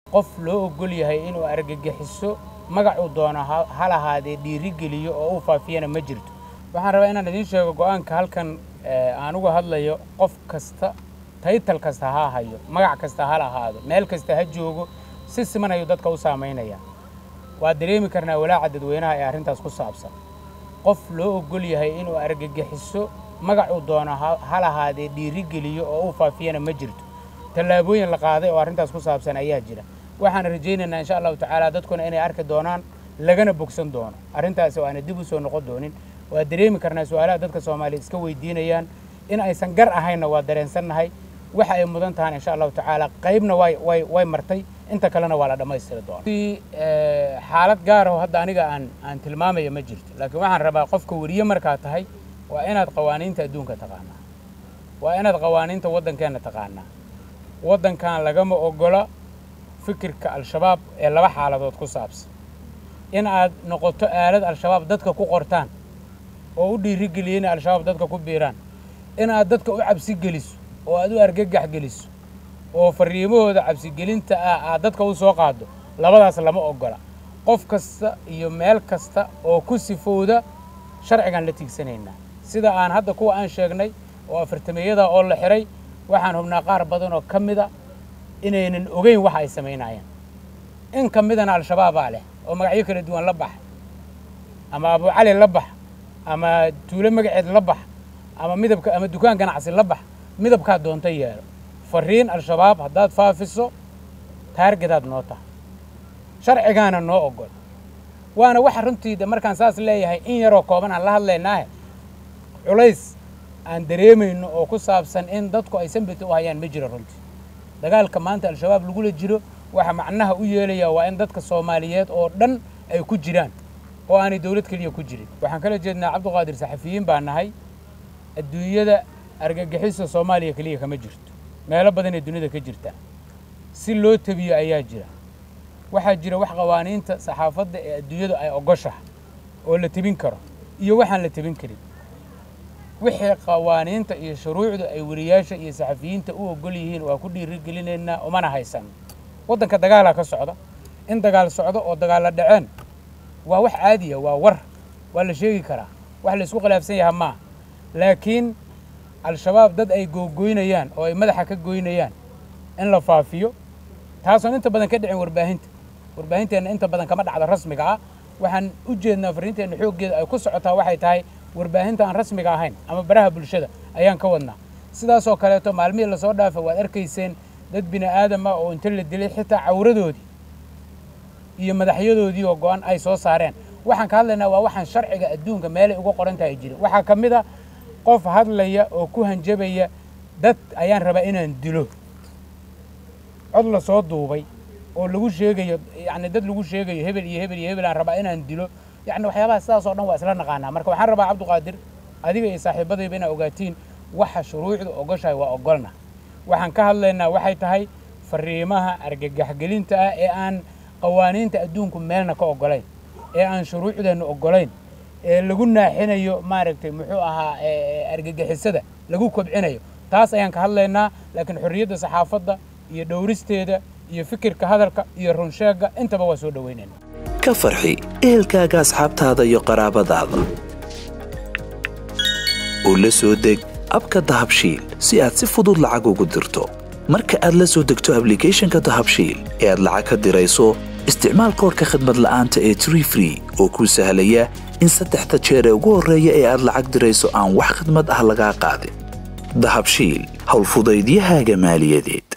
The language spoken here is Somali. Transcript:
qof loo ogol yahay inuu argagixiso magacuu doono ha lahaadee dhiirigeliyo oo uu faafiyana ma jirto waxaan rabaa inaan idiin sheego go'aanka halkan aan uga hadlayo qof kasta taytal kasta ha hayo magac kasta ha lahaado meel kasta ha joogo si siman ayuu dadka u saamaynaya waa dareemi karnaa walaaca dadweynaha ee arrintaas ku saabsan qof loo ogol yahay inuu argagixiso magacuu doono ha lahaadee dhiirigeliyo oo uu faafiyana ma jirto tallaabooyin la qaaday oo arrintaas ku saabsan ayaa jira waxaan rajaynaynaa insha allahu tacaala dadkuna inay arki doonaan lagana bogsan doono arrintaasi oo aana dib u soo noqon doonin waa dareemi karnaa su-aalaha dadka soomaaliya iska weydiinayaan in aysan gar ahaynna waa dareensannahay waxa ay mudan tahaan insha allahu tacaala qaybna way way way martay inta kalena waa la dhammaystiri doona xaalad gaar oo hadda aniga aan aan tilmaamaya ma jirto laakiin waxaan rabaa qofka weriye markaa tahay waa inaad qawaaniinta adduunka taqaanaa waa inaad qawaaniinta waddankeenna taqaanaa waddankan lagama ogola fikirka al-shabaab ee laba xaaladood ku saabsan in aad noqoto aalad al-shabaab dadka ku qortaan oo u dhiirigeliya inay al-shabaab dadka ku biiraan in aad dadka u cabsi geliso oo aad u argagax geliso oo fariimahooda cabsigelinta ah aad dadka u soo qaaddo labadaas lama ogola qof kasta iyo meel kasta oo ku sifowda sharcigaan la tiigsanaynaa sida aan hadda kuwa aan sheegnay oo afartameeyada oo la xiray waxaan hubnaa qaar badan oo ka mida inaynan ogeyn waxa ay samaynayaan in ka midana al-shabaabaa leh oo magacyo kala duwan la bax ama abu cali la bax ama tuulo magaceed la bax ama midabka ama dukaan ganacsi la bax midabkaa doonta yeelo fariin al-shabaab haddaad faafiso taargetaad noo tahay sharcigaana noo ogol waana waxa runtiida markaan saas leeyahay in yaroo kooban aan la hadlaynaahe culays aan dareemayno oo ku saabsan in dadku ay sambita u hayaan ma jiro runtii dagaalka maanta al-shabaab lagula jiro waxa macnaha u yeelaya waa in dadka soomaaliyeed oo dhan ay ku jiraan oo aanay dowlad keliya ku jirin waxaan kala jeednaa cabdiqaadir saxafiyiin baa nahay adduunyada argagixisa soomaaliya keliya kama jirto meelo badanee dunida ka jirta si loo tabiyo ayaa jira waxaa jira wax qawaaniinta saxaafadda ee adduunyadu ay ogoshaha oo la tebin karo iyo waxaan la tebin karin wixii qawaaniinta iyo shuruucda ay weriyaasha iyo saxafiyiinta u ogol yihiin waa ku dhiirigelinaynaa umana haysan waddanka dagaalaa ka socda in dagaal socdo oo dagaalla dhaceen waa wax caadiya waa war waa la sheegi karaa wax la isku khilaafsan yaha maaha laakiin al-shabaab dad ay googoynayaan oo ay madaxa ka goynayaan in la faafiyo taasoon inta badan ka dhicin warbaahinta warbaahinteenna inta badan kama dhacdo rasmiga ah waxaan u jeednaa fariinteenna xooggeeda ay ku socotaa waxay tahay warbaahinta aan rasmiga ahayn ama baraha bulshada ayaan ka wadnaa sidaasoo kaleeto maalmihii lasoo dhaafa waad arkayseen dad bini aadam ah oo inta la dilay xitaa cawradoodii iyo madaxyadoodii oo go-an ay soo saareen waxaan ka hadlaynaa waa waxaan sharciga adduunka meelay uga qoran tahay jirin waxaa ka mid a qof hadlaya oo ku hanjabaya dad ayaan rabaa inaan dilo cod la soo duubay oo lagu sheegayo yacni dad lagu sheegayo hebel iyo hebel iyo hebel aan rabaa inaan dilo yacni waxyaabaha sidaas oo dhan waa isla naqaanaa marka waxaan rabaa cabdiqaadir adiga iyo saaxiibadayba inaa ogaatiin waxa shuruucdu ogoshahay waa ogolna waxaan ka hadlaynaa waxay tahay fariimaha argagaxgelinta ah ee aan qawaaniinta adduunku meelna ka ogolayn ee aan shuruucdeennu ogolayn ee lagu naaxinayo maaragtay muxuu ahaa argagixisada lagu kobcinayo taas ayaan ka hadlaynaa laakiin xorriyadda saxaafadda iyo dhowristeeda iyo fikirka hadalka iyo runsheegga intaba waa soo dhoweynayna ka farxi ehelkaaga asxaabtaada iyo qaraabadaada oo la soo deg abka dahabshiil si aad si fudud lacag ugu dirto marka aad la soo degto ablicathonka dahabshiil ee aad lacag ka dirayso isticmaal koorka khadmad la'aanta ee tree free oo kuu sahlaya in saddexda jeer ee ugu horreeya ee aad lacag dirayso aan wax khidmad ah lagaa qaadin dahabshiil howlfudaydiyahaaga maaliyadeed